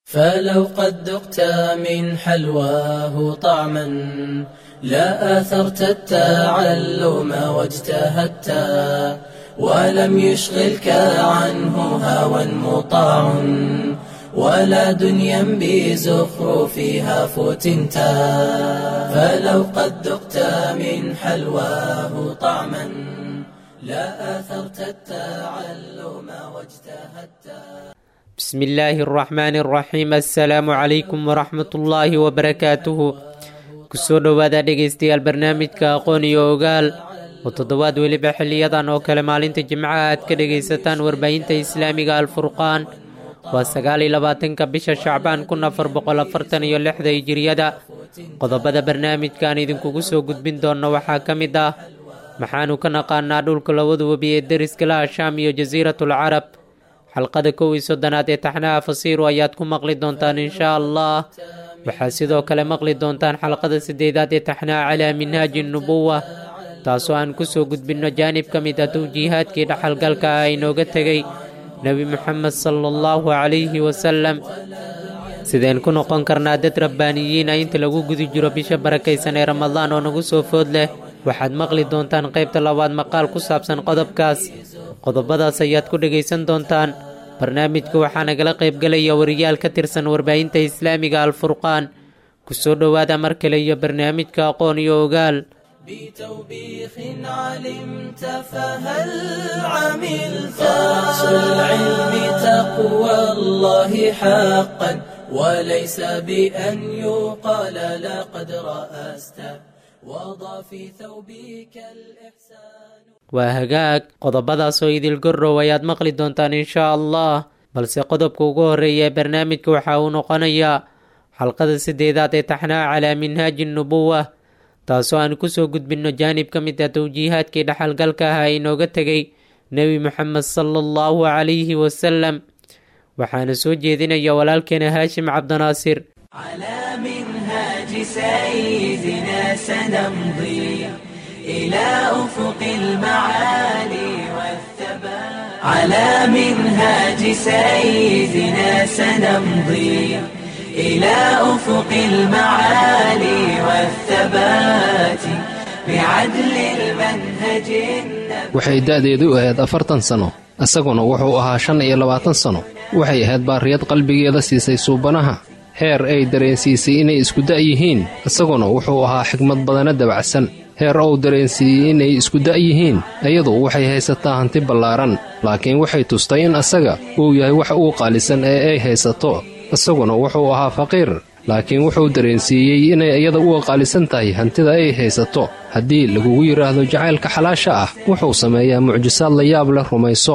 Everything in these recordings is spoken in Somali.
فلو قد ذقت من حلواه طعما لا آثرت التعلم واجتهدت ولم يشغلك عنه هوى مطاع ولا دنيا بزخرفها فتنت فلو قد ذقت من حلواه طعما لا آثرت التعلم واجتهدت بسم الله الرحمن الرحيم assalaamu calaykum waraxmat ullaahi wabarakaatuhu kusoo dhowaada dhegaystayaal barnaamijka aqoon iyo ogaal oo toddobaad weliba xiliyadan oo kale maalinta jimcaha aad ka dhegaysataan warbaahinta islaamiga alfurqaan waa sagaal iyo labaatanka bisha shacbaan kun afar boqol afartan iyo lixda hijiriyada qodobada barnaamijkaan idinkugu soo gudbin doonno waxaa ka mid ah maxaanu ka naqaanaa dhulka labada webi ee deriska laha shaam iyo jasiiratul carab xalqada kow iyo soddonaad ee taxnaha fasiiru ayaad ku maqli doontaan inshaa allah waxaad sidoo kale maqli doontaan xalqada siddeedaad ee taxnaha calaa minhaaji nubuwa taasoo aan kusoo gudbinno jaanib ka mid ah tawjiihaadkii dhaxalgalka ah inooga tegay nebi moxamed sala allahu calayhi wasalam sideen ku noqon karnaa dad rabbaaniyiina inta lagu guda jiro bisha barakaysan ee ramadaan oo nagu soo food leh waxaad maqli doontaan qaybta labaad maqaal ku saabsan qodobkaas qodobadaas ayaad ku dhegaysan doontaan barnaamijka waxaa nagala qaybgelaya wariyaal ka tirsan warbaahinta islaamiga alfurqaan kusoo dhowaada mar kale iyo barnaamijka aqoon iyo ogaal بتوبيخ علمت فهل عملت رأس العلم تقوى الله حقا وليس بأن يقال لقد رأست وضع في ثوبك الإحسان waa hagaag qodobadaasoo idil gorrow ayaad maqli doontaan inshaa allah balse qodobka ugu horreeya ee barnaamijka waxa uu noqonayaa xalqada siddeedaad ee taxnaha calaa minhaaji nubuwa taasoo aan kusoo gudbinno jaanib ka mid ah tawjiihaadkii dhaxalgalka ah ee inooga tegay nebi moxamed sala allahu calayhi wasalam waxaana soo jeedinaya walaalkeena haashim cabdinaasir على منهاج سيدنا سنمضي إلى أفق المعالي والثبات على منهاج سيدنا سنمضي إلى أفق المعالي والثبات بعدل المنهج النبوي waxay da'deedu ahayd afartan sano isaguna wuxuu ahaa shan iyo labaatan sano waxay ahayd baariyad qalbigeeda siisay suubanaha heer ay dareensiisay inay isku da' yihiin isaguna wuxuu ahaa xigmad badana dabacsan heer uu dareensiiyey inay isku da' yihiin iyadu waxay haysataa hanti ballaaran laakiin waxay tustay in asaga uu yahay wax uu qaalisan ee ay haysato isaguna wuxuu ahaa faqiir laakiin wuxuu dareensiiyey inay iyada uga qaalisan tahay hantida ay haysato haddii lagugu yidhaahdo jacaylka xalaasha ah wuxuu sameeyaa mucjisaad la yaab leh rumayso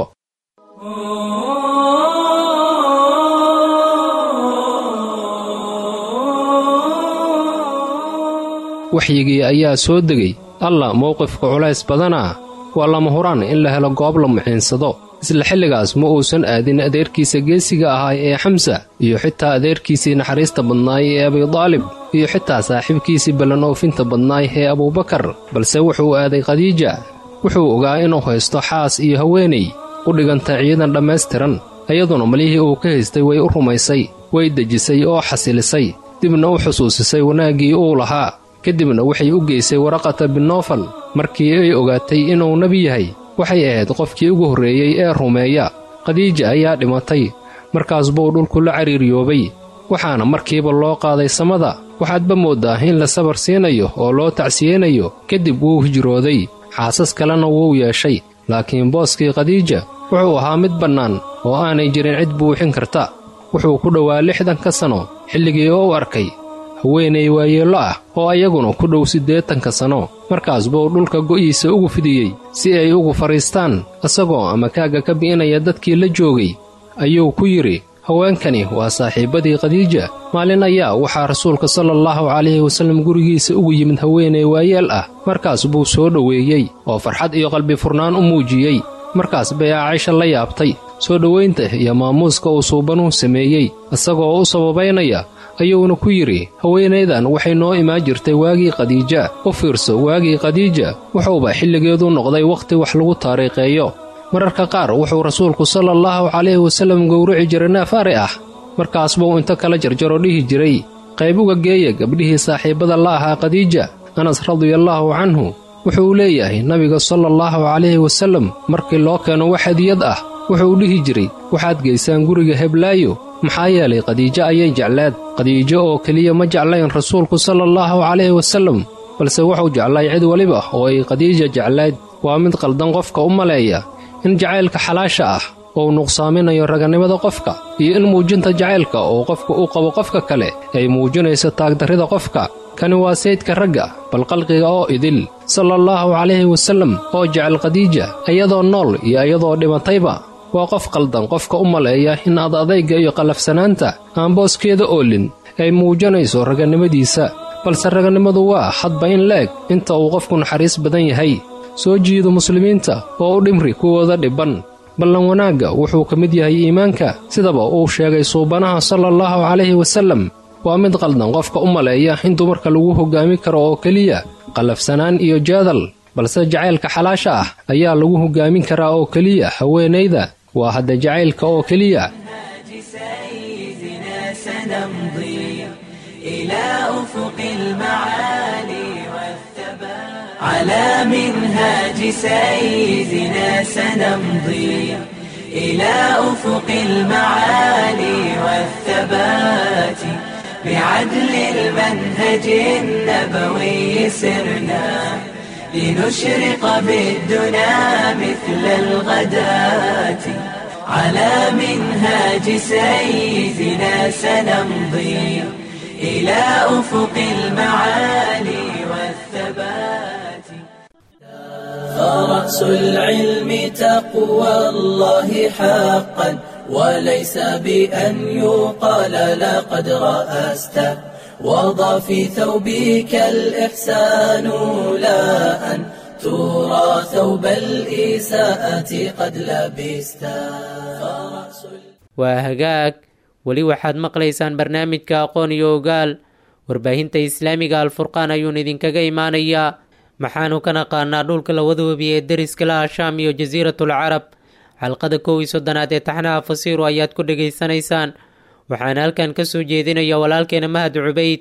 waxyigii ayaa soo degay alla mowqifka culays badanaa waa lama huraan in la helo goob la muxiinsado isla xilligaas ma uusan aadin adeerkiisa geesiga ahaa ee xamsa iyo xitaa adeerkiisii naxariista badnaay ee abidaalib iyo xitaa saaxiibkiisii ballan oofinta badnaay ee abuubakar balse wuxuu aaday khadiija wuxuu ogaa inuu haysto xaas iyo haweenay u dhiganta ciidan dhammaystiran iyaduna malihii uu ka haystay way u rumaysay way dejisay oo xasilisay dibna u xusuusisay wanaaggii uu lahaa kadibna waxay u geysay waraqata binofal markii ay ogaatay inuu nebi yahay waxay ahayd qofkii ugu horreeyey ee rumeeya khadiija ayaa dhimatay markaas buu dhulku la cariiriyoobay waxaana markiiba loo qaaday samada waxaadba mooddaa in la sabar siinayo oo loo tacsiyeynayo kadib wuu hijrooday xaasas kalena wuu yeeshay laakiin booskii khadiija wuxuu ahaa mid bannaan oo aanay jirin cid buuxin karta wuxuu ku dhowaa lixdanka sanno xilligii uu arkay haweenay waayeello ah oo ayaguna ku dhow siddeetanka sanno markaas buu dhulka go'iisa ugu fidiyey si ay ugu fadhiistaan isagoo ama kaagga ka bi'inaya dadkii la joogay ayuu ku yidhi haweenkani waa saaxiibbadii khadiija maalin ayaa waxaa rasuulka sala allahu calayhi wasallam gurigiisa ugu yimid haweenay waayeel ah markaas buu soo dhoweeyey oo farxad iyo qalbi furnaan u muujiyey markaas bay aacisha la yaabtay soo dhowaynta iyo maamuuska uu suubanuhu sameeyey isagoo u sababaynaya ayuuna ku yidhi haweenaydan waxay noo imaan jirtay waagii khadiija u fiirso waagii khadiija wuxuuba xilligeedu noqday wakhti wax lagu taariikheeyo mararka qaar wuxuu rasuulku sala allahu calayhi wasallam gowrici jiray neef ari ah markaas buu inta kala jarjaro dhihi jiray qayb uga geeya gabdhihii saaxiibbada la ahaa khadiija anas radiallaahu canhu wuxuu leeyahay nabiga sala allahu calayhi wasallam markii loo keeno wax hadiyad ah wuxuu dhihi jiray waxaad geysaan guriga heblaayo maxaa yeelay khadiijo ayay jeclaad khadiijo oo keliya ma jeclayn rasuulku sala allahu calayhi wasallam balse wuxuu jeclay cid weliba oo ay khadiija jeclayd waa mid qaldan qofka u maleeya in jacaylka xalaasha ah uu nuqsaaminayo raganimada qofka iyo in muujinta jacaylka uu qofka u qabo qofka kale ay muujinayso taagdarrida qofka kani waa saydka ragga bal qalqiga oo idil sala allahu calayhi wasallam oo jecel khadiija iyadoo nool iyo iyadoo dhimatayba waa qof qaldan qofka u maleeya in ad adayga iyo qallafsanaanta aan booskeeda oolin ay muujinayso raganimadiisa balse raganimadu waa hadba in la eg inta uu qofku naxariis badan yahay soo jiido muslimiinta oo u dhimri kuwooda dhibban ballan wanaagga wuxuu ka mid yahay iimaanka sidaba uu sheegay suubanaha sala allahu calayhi wasallam waa mid qaldan qofka u maleeya in dumarka lagu hoggaami karo oo keliya qallafsanaan iyo jaadal balse jacaylka xalaasha ah ayaa lagu hoggaamin karaa oo keliya haweenayda waa hadda jacaylka oo keliya على منهاج سيدنا سنمضي إلى أفق المعالي والثبات بعدل المنهج النبوي سرنا لنشرق بالدنا مثل الغداة على منهاج سيدنا سنمضي إلى أفق المعالي والثبات فرأس العلم تقوى الله حقا وليس بأن يقال لقد رأست وضع في ثوبك الإحسان لا أن ترى ثوب الإساءة قد لبست waa hagaag weli waxaad maqlaysaan barnaamijka aqoon iyo ogaal warbaahinta islaamiga alfurqaan ayuun idinkaga imaanayaa maxaanu ka naqaanaa dhulka labada webi ee deriska la ashaam iyo jasiiratul carab xalqada kow iyo soddonaad ee taxnaha fasiiru ayaad ku dhegaysanaysaan waxaana halkan ka soo jeedinaya walaalkeena mahad cubayd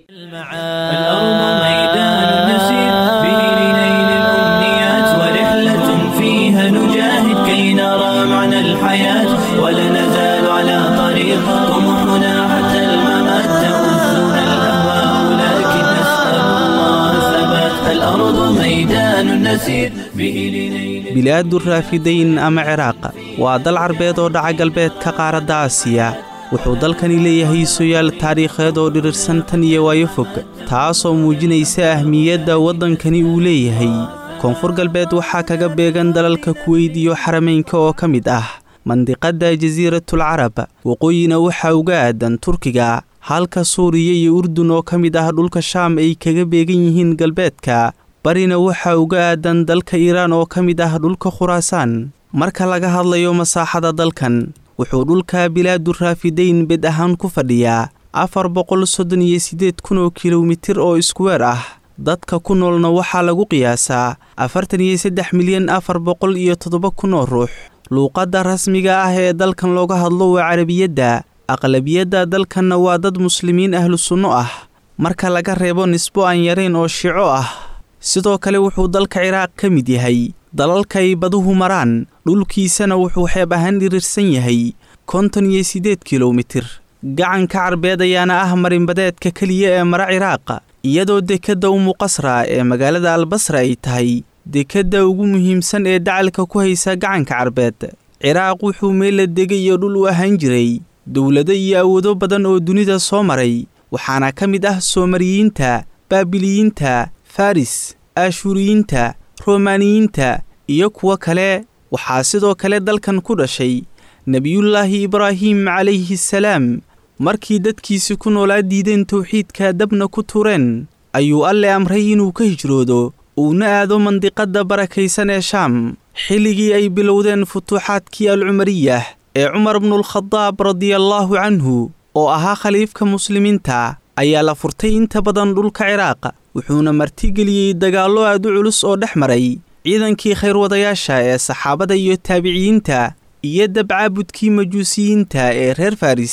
الأرض ميدان نسير به لنيل الأمنيات ورحلة فيها نجاهد كي نرى معنى الحياة ولا نزال على طريق طموحنا حتى الممات تؤذنا الأهواء لكن نسأل الله ثبات الأرض ميدان نسير به لنيل bilaadu raafidayn ama ciraaq waa dal carbeed oo dhaca galbeedka qaaradda aasiya wuxuu dalkani leeyahay soyaal taariikheed oo dhirirsan tan iyo waayo fog taasoo muujinaysa ahmiyadda waddankani uu leeyahay koonfur galbeed waxaa kaga beegan dalalka kuweyd iyo xarameynka oo ka mid ah mandiqadda jasiiratul carab waqooyina waxaa uga aadan turkiga halka suuriya iyo urdun oo ka mid ah dhulka shaam ay kaga beegan yihiin galbeedka barina waxaa uga aadan dalka iiraan oo ka mid ah dhulka khuraasaan marka laga hadlayo masaaxada dalkan wuxuu dhulka bilaadu raafidayn bed ahaan ku fadhiyaa afar boqol soddon iyo siddeed kun oo kilomitir oo iskuweer ah dadka ku noolna waxaa lagu qiyaasaa afartan iyo saddex milyan afar boqol iyo toddoba kun oo ruux luuqadda rasmiga ah ee dalkan looga hadlo waa carabiyadda aqlabiyadda dalkanna waa dad muslimiin ahlu sunno ah marka laga reebo nisbo aan yarayn oo shico ah sidoo kale wuxuu dalka ciraaq ka mid yahay dalalkay baduhu maraan dhulkiisana wuxuu xeeb ahaan dhirirsan yahay konton iyo siddeed kilomitir gacanka carbeed ayaana ah marinbadeedka keliya ee mara ciraaq iyadoo dekedda umuqasra ee magaalada albasra ay tahay dekedda ugu muhiimsan ee dacalka ku haysa gacanka carbeed ciraaq wuxuu meella degay iyo dhul u ahaan jiray dowlado iyo awoodo badan oo dunida soo maray waxaana ka mid ah soomariyiinta baabiliyiinta faris aashuuriyiinta romaaniyiinta iyo kuwo kale waxaa sidoo kale dalkan ku dhashay nebiyullaahi ibraahim calayhi salaam markii dadkiisi ku noolaa diideen towxiidka dabna ku tureen ayuu alle amray inuu ka hijroodo uuna aado mandiqadda barakaysan ee shaam xilligii ay bilowdeen futuuxaadkii alcumariyah ee cumar bnulkhadaab radiallaahu canhu oo ahaa khaliifka muslimiinta ayaa la furtay inta badan dhulka ciraaq wuxuuna martigeliyey dagaallo aad u culus oo dhex maray ciidankii khayrwadayaasha ee saxaabada iyo taabiciyiinta iyo dabcaabudkii majuusiyiinta ee reer faris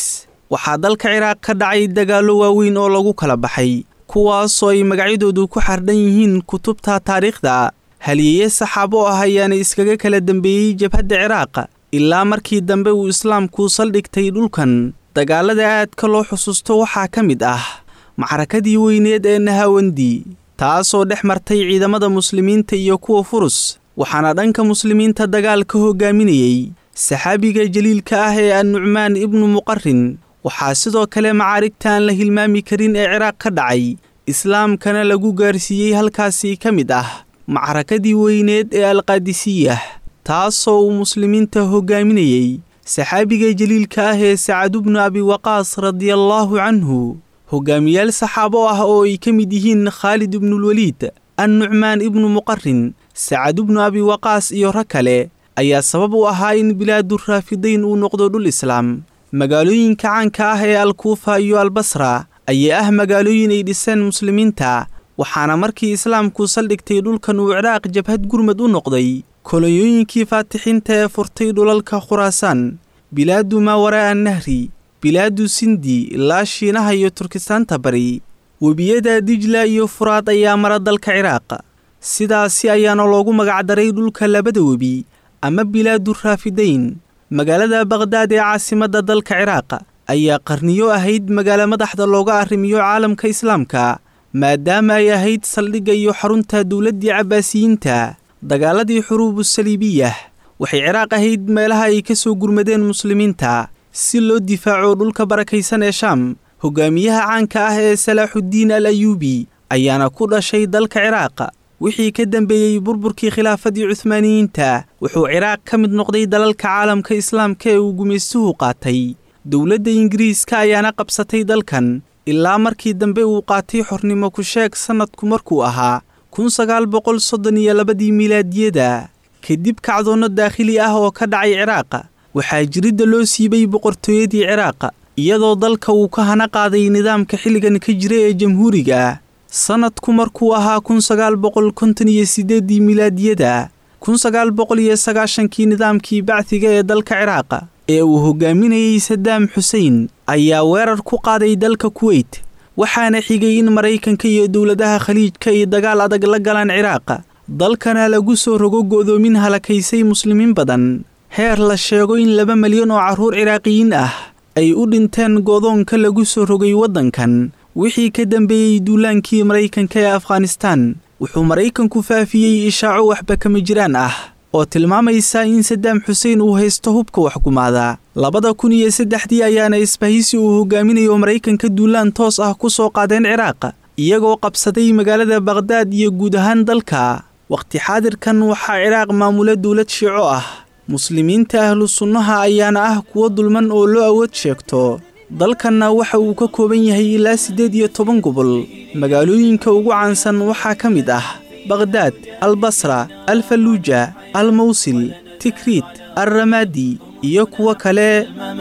waxaa dalka ciraaq ka dhacay dagaallo waaweyn oo lagu kala baxay kuwaasoo ay magacyadoodu ku xardhan yihiin kutubta taariikhda halyeeye saxaabo ah ayaana iskaga kala dembeeyey jabhadda ciraaq ilaa markii dambe uu islaamku saldhigtay dhulkan dagaalada aadka loo xusuusto waxaa ka mid ah macrakadii weyneed ee nahawandi taasoo dhex martay ciidamada muslimiinta iyo kuwa furus waxaana dhanka muslimiinta dagaal ka hogaaminayey saxaabiga jaliilka ah ee annucmaan ibnu muqarin waxaa sidoo kale macaarigta aan la hilmaami karin ee ciraaq ka dhacay islaamkana lagu gaarsiiyey halkaasi ka mid ah macrakadii weyneed ee alqaadisiyah taasoo uu muslimiinta hogaaminayey saxaabiga jaliilka ah ee sacadubnu abiwaqaas radiallaahu canhu hogaamiyaal saxaabo ah oo ay ka mid yihiin khaalid ibnulweliid annucmaan ibnu muqarin sacadubnu abiwaqaas iyo rag kale ayaa sabab u ahaa in bilaaduraafidayn uu noqdo dhul islaam magaalooyinka caanka ah ee alkuufa iyo albasra ayaa ah magaalooyin ay dhiseen muslimiinta waxaana markii islaamku saldhigtay dhulkan uu ciraaq jabhad gurmad u noqday kolonyooyinkii faatixiinta ee furtay dhulalka khuraasaan bilaadu maawaraa nahri bilaadu sindi ilaa shiinaha iyo turkistaanta bari webiyada dijla iyo furaad ayaa mara dalka ciraaq sidaasi ayaana loogu magacdaray dhulka labada webi ama bilaadu raafidayn magaalada baqhdaad ee caasimadda dalka ciraaq ayaa qarniyo ahayd magaalo madaxda looga arrimiyo caalamka islaamka maadaama ay ahayd saldhigga iyo xarunta dowladdii cabbaasiyiinta dagaaladii xuruubu saliibiyah waxay ciraaq ahayd meelaha ay ka soo gurmadeen muslimiinta si loo difaaco dhulka barakaysan ee shaam hogaamiyaha caanka ah ee salaaxuddiin al ayuubi ayaana ku dhashay dalka ciraaq wixii ka dambeeyey burburkii khilaafadii cuhmaaniyiinta wuxuu ciraaq ka mid noqday dalalka caalamka islaamka ee uu gumaystuhu qaatay dowladda ingiriiska ayaana qabsatay dalkan ilaa markii dambe uu qaatay xornimo ku sheeg sannadku markuu ahaa kun sagaal boqol soddon iyo labadii milaadiyada kadib kacdoonno daakhili ah oo ka dhacay ciraaq waxaa jiridda loo siibay boqortooyadii ciraaq iyadoo dalka uu ka hana qaaday nidaamka xilligan ka jira ee jamhuuriga sannadku markuu ahaa kun sagaal boqol konton iyo siddeeddii milaadiyada kun sagaal boqol iyo sagaashankii nidaamkii bacdiga ee dalka ciraaq ee uu hogaaminayey sadaam xusein ayaa weerar ku qaaday dalka kuweyt waxaana xigay in maraykanka iyo dowladaha khaliijka ay dagaal adag la galaan ciraaq dalkana lagu soo rogo go'doomin halakaysay muslimiin badan heer la sheego in laba malyan oo carruur ciraaqiyiin ah ay u dhinteen go'doonka lagu soo rogay waddankan wixii ka dambeeyey duulaankii maraykanka ee afghanistaan wuxuu maraykanku faafiyey ishaaco waxba kama jiraan ah oo tilmaamaysa in sadaam xuseen uu haysto hubka waxgumaada labada kun iyo saddexdii ayaana isbahaysi uu hogaaminayo maraykanka duulaan toos ah ku soo qaadeen ciraaq iyagoo qabsaday magaalada baqhdaad iyo guud ahaan dalka wakhti xaadirkan waxaa ciraaq maamula dowlad shiico ah muslimiinta ahlu sunnaha ayaana ah kuwo dulman oo loo awood sheegto dalkanna waxa uu ka kooban yahay ilaa siddeed iyo toban gobol magaalooyinka ugu caansan waxaa ka mid ah baqhdaad albasra alfaluuja almawsil tikriit alramaadi iyo kuwo kale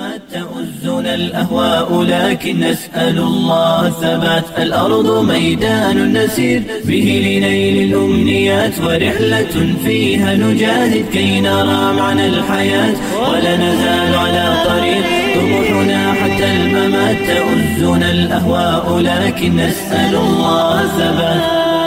تؤزنا الأهواء لكن نسأل الله الثبات الأرض ميدان نسير به لنيل الأمنيات ورحلة فيها نجاهد كي نرى معنى الحياة ولا نزال على طريق طموحنا حتى الممات تؤزنا الأهواء لكن نسأل الله الثبات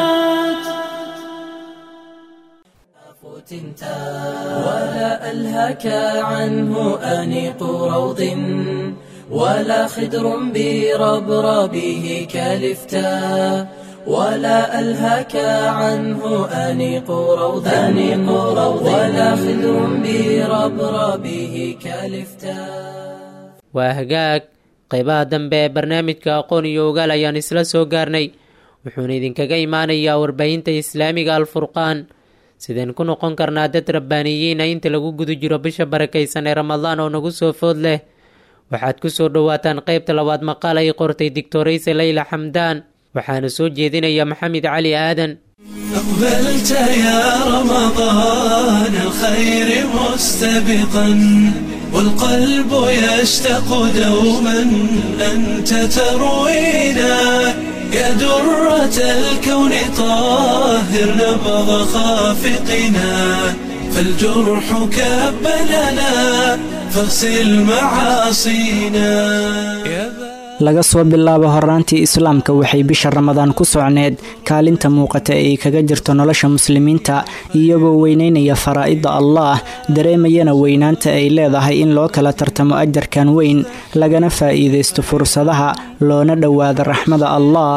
ولا ألهك عنه أنيق روض ولا خدر بربربه كالفتاء ولا ألهك عنه أنيق روض أنيق روض ولا خدر بربربه كالفتاء waa hagaag qaybaha dambe ee barnaamijka aqoon iyo ogaal ayaan isla soo gaarnay wuxuuna idinkaga imaanayaa warbaahinta islaamiga alfurqaan sideen ku noqon karnaa dad rabbaaniyiina inta lagu guda jiro bisha barakaysan ee ramadaan oo nagu soo food leh waxaad ku soo dhowaataan qaybta labaad maqaal ay qortay digtorayse leyla xamdaan waxaana soo jeedinaya maxamed cali aadan أقبلت يا رمضان الخير مستبقا والقلب يشتاق دوما أنت تروينا يا درة الكون طاهر نبض خافقنا فالجرح كبلنا فاغسل معاصينا يا laga soo bilaabo horaantii islaamka waxay bisha ramadaan ku socneed kaalinta muuqata ee ay kaga jirto nolosha muslimiinta iyagoo weyneynaya faraa'ida allaah dareemayana weynaanta ay leedahay in loo kala tartamo ajarkan weyn lagana faa'iidaysto fursadaha loona dhowaado raxmada allaah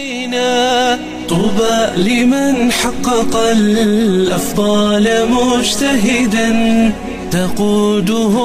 طوبى لمن حقق الأفضال مجتهدا تقوده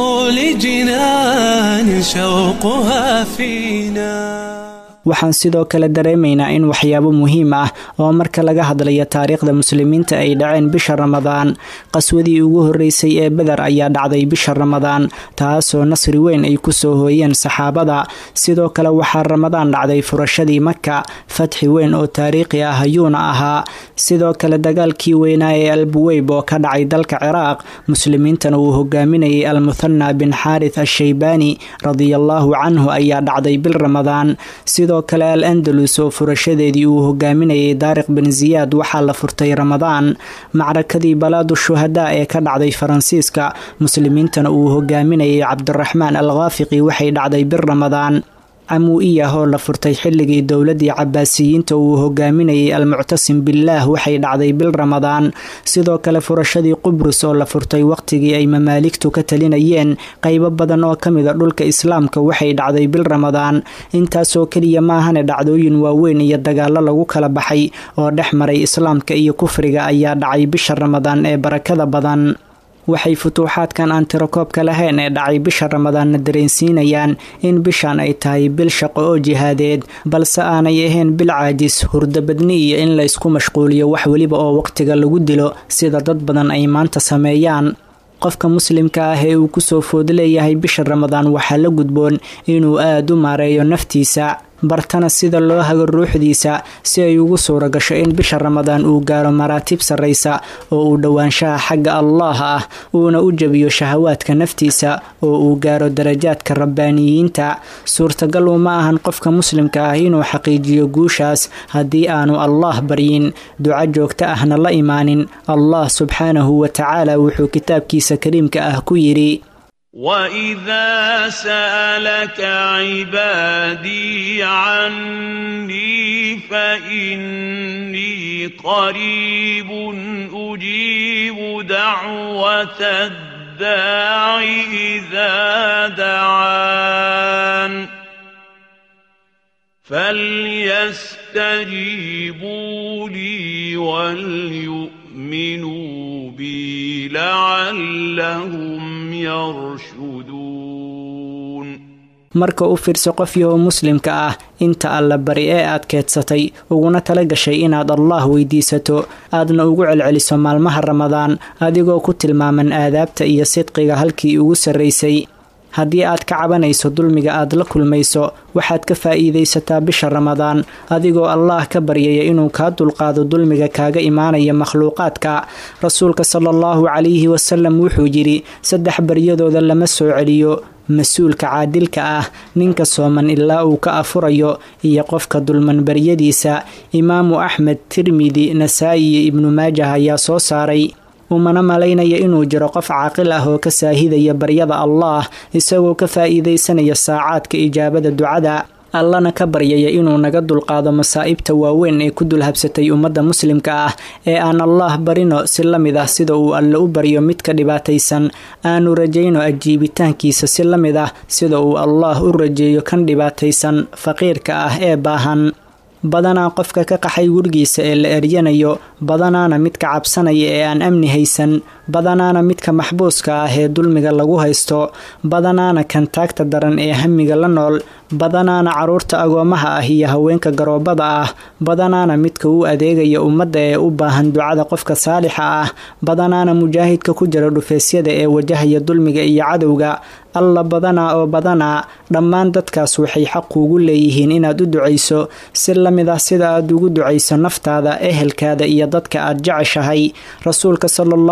لجنان شوقها فينا waxaan sidoo kale dareemaynaa in waxyaabo muhiim ah oo marka laga hadlayo taariikhda muslimiinta ay dhaceen bisha ramadaan qaswadii ugu horreysay ee beder ayaa dhacday bisha ramadaan taasoo nasri weyn ay ku soo hooyeen saxaabada sidoo kale waxaa ramadaan dhacday furashadii maka fatxi weyn oo taariikhi ah ayuuna ahaa sidoo kale dagaalkii weynaa ee albuweyb oo ka dhacay dalka ciraaq muslimiintana uu hogaaminayay almuthana bin xaarith ashaybaani radiallaahu canhu ayaa dhacday bil ramadaan sidoo kale al andalus oo furashadeedii uu hogaaminayay daariq bin ziyaad waxaa la furtay ramadaan macrakadii balaadu shuhadaa ee ka dhacday faransiiska muslimiintana uu hogaaminayay cabdiraxmaan al khaafiqi waxay dhacday bir ramadaan camuu'iyah oo la furtay xilligii dowladii cabaasiyiinta uu hogaaminayay almuctasim billaah waxay dhacday bil ramadaan sidoo kale furashadii qubrus oo la furtay waqtigii ay mamaaligtu ka talinayeen qaybo badan oo ka mida dhulka islaamka waxay dhacday bil ramadaan intaasoo keliya maahane dhacdooyin waaweyn iyo dagaalo lagu kala baxay oo dhex maray islaamka iyo kufriga ayaa dhacay bisha ramadaan ee barakada badan waxay futuuxaadkan aan tirakoobka lahayn ee dhacay bisha ramadaanna dareensiinayaan in bishan ay tahay bil shaqo oo jihaadeed balse aanay ahayn bil caajis hurdabadni iyo in laysku mashquuliyo wax weliba oo waqtiga lagu dilo sida dad badan ay maanta sameeyaan qofka muslimka ah ee uu kusoo food leeyahay bisha ramadaan waxaa la gudboon inuu aada u maareeyo naftiisa bartana sida loo hago ruuxdiisa si ay ugu suura gasho in bisha ramadaan uu gaaro maraatib sarraysa oo uu dhowaanshaha xagga allaah ah uuna u jebiyo shahawaadka naftiisa oo uu gaaro darajaadka rabbaaniyiinta suurtagal uma ahan qofka muslimka ah inuu xaqiijiyo guushaas haddii aanu allaah baryin duco joogto ahna la imaanin allah subxaanahu wa tacaala wuxuu kitaabkiisa kariimka ah ku yidhi وإذا سألك عبادي عني فإني قريب أجيب دعوة الداع إذا دعان فليستجيبوا لي وليؤمنوا بي لعلهم يرشدون marka u fiirso qof yahoo muslimka ah inta alla bari ee aad keedsatay uguna tala gashay inaad allaah weydiisato aadna ugu celceliso maalmaha ramadaan adigoo ku tilmaaman aadaabta iyo sidqiga halkii ugu sarraysay haddii aad ka cabanayso dulmiga aad la kulmayso waxaad ka faa'iidaysataa bisha ramadaan adigoo allaah ka baryaya inuu kaa dulqaado dulmiga kaaga imaanaya makhluuqaadka rasuulka sala allahu calayhi wasalam wuxuu yidhi saddex baryadooda lama soo celiyo mas-uulka caadilka ah ninka sooman ilaa uu ka afurayo iyo qofka dulman baryadiisa imaamu axmed tirmidi nasaa'i iyo ibnu maajah ayaa soo saaray umana malaynaya inuu jiro qof caaqil ah oo ka saahidaya baryada allaah isagoo ka faa'iidaysanaya saacaadka ijaabada ducada allana ka baryaya inuu naga dulqaado masaa'ibta waaweyn ee ku dulhabsatay ummadda muslimka ah ee aan allaah barino si la mid ah sida uu alle u baryo midka dhibaataysan aanu rajayno ajiibitaankiisa si la mid ah sida uu allaah u rajeeyo kan dhibaataysan faqiirka ah ee baahan badanaa qofka ka qaxay gurigiisa ee la eryanayo badanaana midka cabsanaya ee aan amni haysan badanaana midka maxbuuska ah ee dulmiga lagu haysto badanaana kan taagta daran ee hamiga la nool badanaana caruurta agoomaha ah iyo haweenka garoobada ah badanaana midka u adeegaya ummadda ee u baahan ducada qofka saalixa ah badanaana mujaahidka ku jira dhufeesyada ee wajahaya dulmiga iyo cadowga alla badanaa oo badanaa dhammaan dadkaas waxay xaq kuugu leeyihiin inaad u ducayso si la mid ah sida aad ugu ducayso naftaada ehelkaada iyo dadka aad jeceshahay rasuulka sala allahu calayhi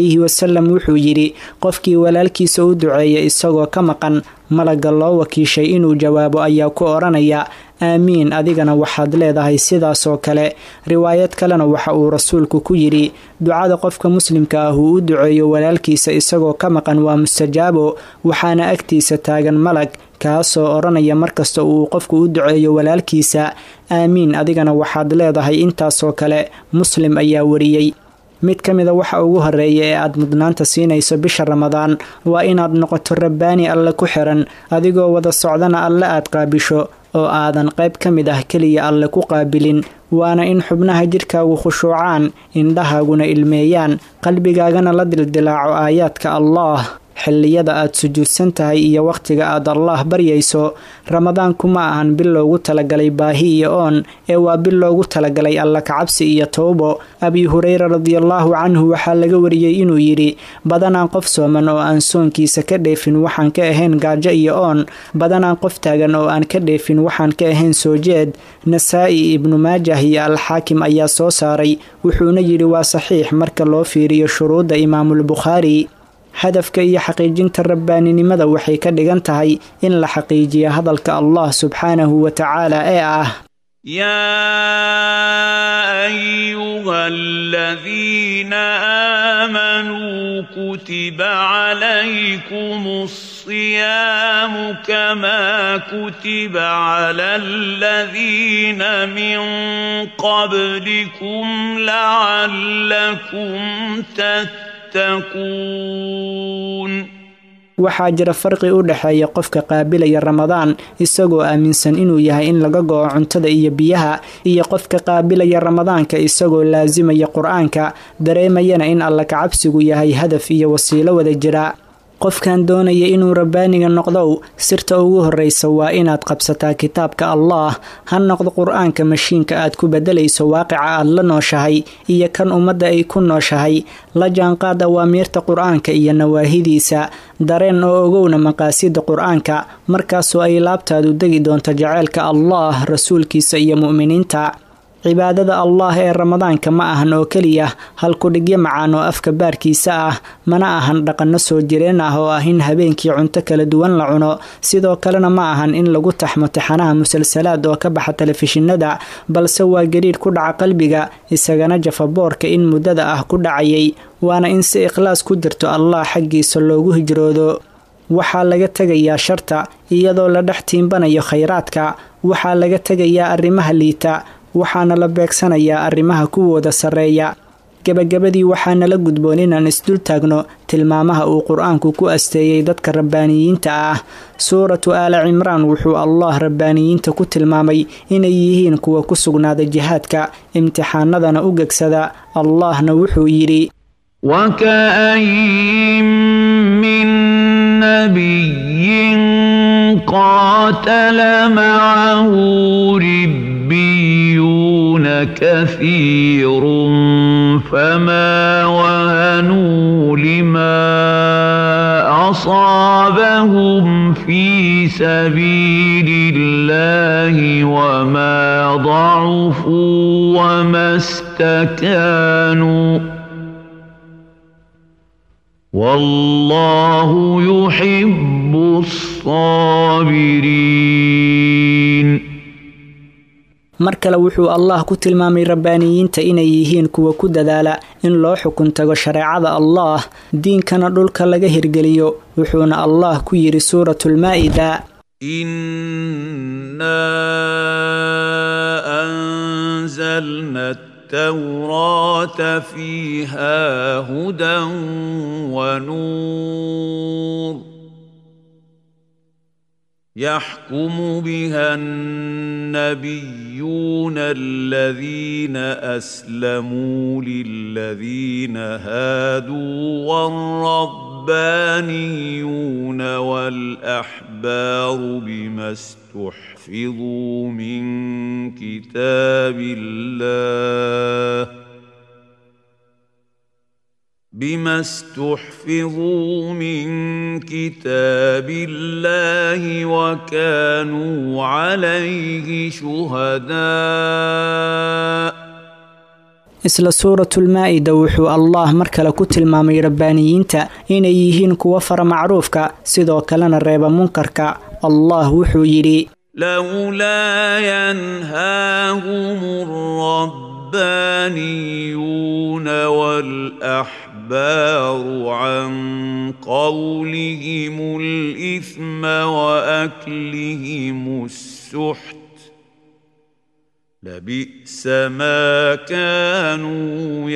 calayhi wasalam wuxuu yidhi qofkii walaalkiisa u duceeya isagoo ka maqan malagga loo wakiishay inuu jawaabo ayaa ku odhanaya aamiin adigana waxaad leedahay sidaasoo kale riwaayad kalena waxa uu rasuulku ku yidhi ducada qofka muslimka ah uu u duceeyo walaalkiisa isagoo ka maqan waa mustajaabo waxaana agtiisa taagan malag kaasoo odhanaya markasta uu qofku u duceeyo walaalkiisa aamiin adigana waxaad leedahay intaasoo kale muslim ayaa wariyey mid ka mida waxa ugu horeeya ee aad mudnaanta siinayso bisha ramadaan waa inaad noqoto rabbaani alle ku xiran adigoo wada socdana alle aad qaabisho oo aadan qayb ka mid ah keliya alle ku qaabilin waana in xubnaha jidhkaagu khushuucaan indhahaaguna ilmeeyaan qalbigaagana la dildilaaco aayaadka allaah xilliyada aad sujuudsan tahay iyo wakhtiga aad allaah baryayso ramadaanku ma ahan bil loogu talagalay baahi iyo oon ee waa bil loogu talagalay alla kacabsi iyo towbo abi hureyra radiallaahu canhu waxaa laga wariyey inuu yidhi badanaan qof sooman oo aan soonkiisa ka dheefin waxaan ka ahayn gaajo iyo oon badanaan qof taagan oo aan ka dheefin waxaan ka ahayn soo jeed nasaa-i ibnu maajah iyo alxaakim ayaa soo saaray wuxuuna yidhi waa saxiix marka loo fiiriyo shuruudda imaamulbukhaari hadafka iyo xaqiijinta rabbaaninimada waxay ka dhigan tahay in la xaqiijiyo hadalka allah subxaanahu wa tacaala ee ah يا ايها الذين امنوا كتب عليكم الصيام كما كتب على الذين من قبلكم لعلكم تتقون waxaa jira farqi u dhexeeya qofka qaabilaya ramadaan isagoo aaminsan inuu yahay in laga go-o cuntada iyo biyaha iyo qofka qaabilaya ramadaanka isagoo laasimaya qur-aanka dareemayana in alla kacabsigu yahay hadaf iyo wasiilo wada jira qofkan doonaya inuu rabbaaniga noqdow sirta ugu horreysa waa inaad qabsataa kitaabka allaah ha noqdo qur-aanka mashiinka aad ku beddelayso waaqica aad la nooshahay iyo kan ummadda ay ku nooshahay la jaanqaad awaamiirta qur-aanka iyo nawaahidiisa dareen oo ogowna maqaasida qur-aanka markaasoo ay laabtaadu degi doonto jaceylka allaah rasuulkiisa iyo mu'miniinta cibaadada allah ee ramadaanka ma ahan oo keliya halkudhigyo macaan oo afka baarkiisa ah mana ahan dhaqanno soo jireen ah oo ah in habeenkii cunto kala duwan la cuno sidoo kalena ma ahan in lagu taxmo tixanaha musalsalaad oo ka baxa telefishinada balse waa gariidh ku dhaca qalbiga isagana jafaboorka in muddada ah ku dhacayay waana in si ikhlaas ku jirto allah xaggiisa loogu hijroodo waxaa laga tegayaa sharta iyadoo la dhex tiimbanayo khayraadka waxaa laga tegayaa arrimaha liita waxaana la beegsanayaa arrimaha kuwooda sarreeya gebagabadii waxaana la gudboon inaan isdul taagno tilmaamaha uu qur-aanku ku asteeyey dadka rabbaaniyiinta ah suuratu aala cimraan wuxuu allah rabbaaniyiinta ku tilmaamay inay yihiin kuwa ku sugnaada jihaadka imtixaanadana u gegsada allahna wuxuu yidhi وكاين من نبي قاتل معه ربيون كثير فما وهنوا لما اصابهم في سبيل الله وما ضعفوا وما استكانوا والله يحب الصابرين mar kale wuxuu allah ku tilmaamay rabbaaniyiinta inay yihiin kuwa ku dadaala in loo xukun tago shareecada allaah diinkana dhulka laga hirgeliyo wuxuuna allah ku yidhi suuratulmaa'ida إنا أنزلنا التوراة فيها هدى ونور يحكم بها النبيون الذين أسلموا للذين هادوا والربانيون والأحبار بما استحفظوا من كتاب الله بما استحفظوا من كتاب الله وكانوا عليه شهداء isla suuratulmaa-ida wuxuu allah mar kale ku tilmaamay rabbaaniyiinta inay yihiin kuwa fara macruufka sidoo kalena reeba munkarka allah wuxuu yidhi لولا ينهاهم الربانيون والأحبار عن قولهم الإثم وأكلهم السحت لبئس ما كانوا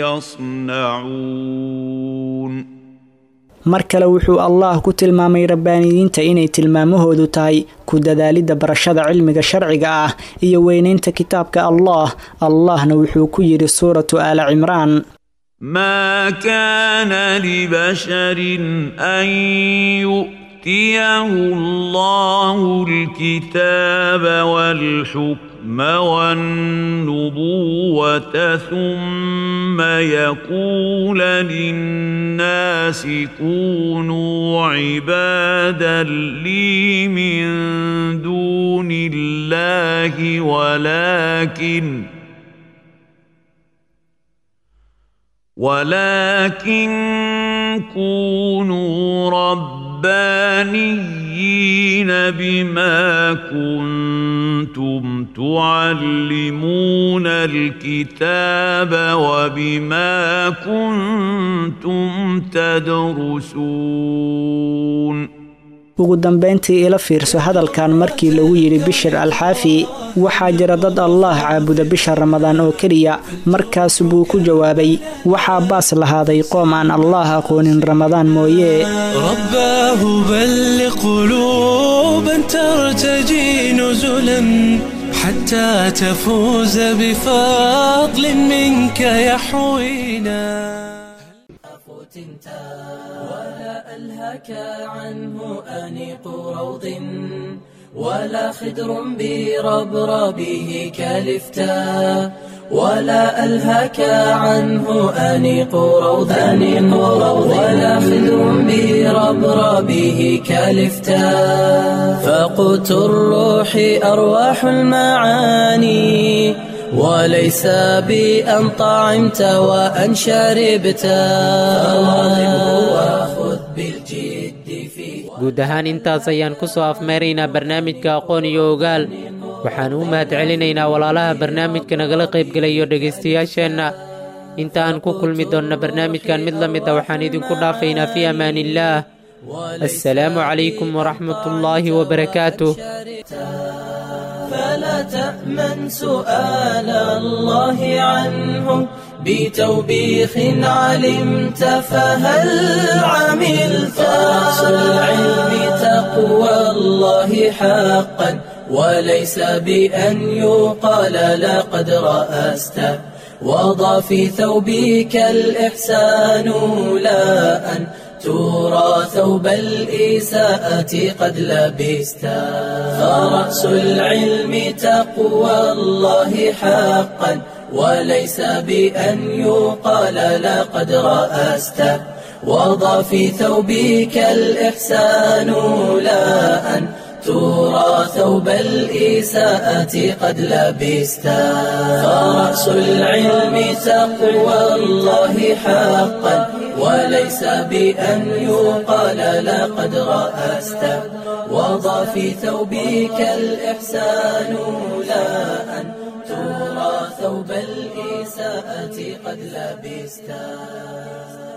يصنعون mar kale wuxuu allah ku tilmaamay rabbaaniyiinta inay tilmaamahoodu tahay ku dadaalidda barashada cilmiga sharciga ah iyo weynaynta kitaabka allah allahna wuxuu ku yidhi suuratu aala cimraan ما كان لبشر أن يؤتيه الله الكتاب والحكم والنبوة ثم يقول للناس كونوا عبادا لي من دون الله ولكن ولكن كونوا ربانيين بما كنتم تعلمون الكتاب وبما كنتم تدرسون ugu dambayntii ila fiirso hadalkan markii lagu yidhi bishir alxaafi waxaa jira dad allah caabuda bisha ramadaan oo keliya markaas buu ku jawaabay waxaa baas lahaaday qoom aan allah aqoonin ramadaan mooye رباه بلغ قلوبا ترتجي نزلا حتى تفوز بفضل منك يحوينا ولا ألهك عنه أنيق روض ولا خدر بربربه كالفتاء ولا ألهك عنه أنيق روض أنيق روض ولا خدر بربربه كالفتاء فقوت الروح أرواح المعاني وليس بأن طعمت وأن شربت فواظبه وخذ بالجد فيه guud ahaan intaas ayaan ku soo afmeeraynaa barnaamijka aqoon iyo ogaal waxaan u mahad celinaynaa walaalaha barnaamijka nagala qaybgelayo dhegaystayaasheenna inta aan ku kulmi doonna barnaamijkan mid la mid a waxaan idinku dhaafaynaa fii amaaniillaah assalaamu calaykum waraxmatullaahi wabarakaatuh فلا تأمن سؤال الله عنه بتوبيخ علمت فهل عملت رأس العلم تقوى الله حقا وليس بأن يقال لقد رأست وضع في ثوبك الإحسان لا أن ترى ثوب الإساءة قد لبست فرأس العلم تقوى الله حقا وليس بأن يقال لقد رأست وضع في ثوبك الإحسان لا أن ترى ثوب الإساءة قد لبست فرأس العلم تقوى الله حقا وليس بأن يقال لقد رأست وضع في ثوبك الإحسان لا أن ترى ثوب الإساءة قد لبست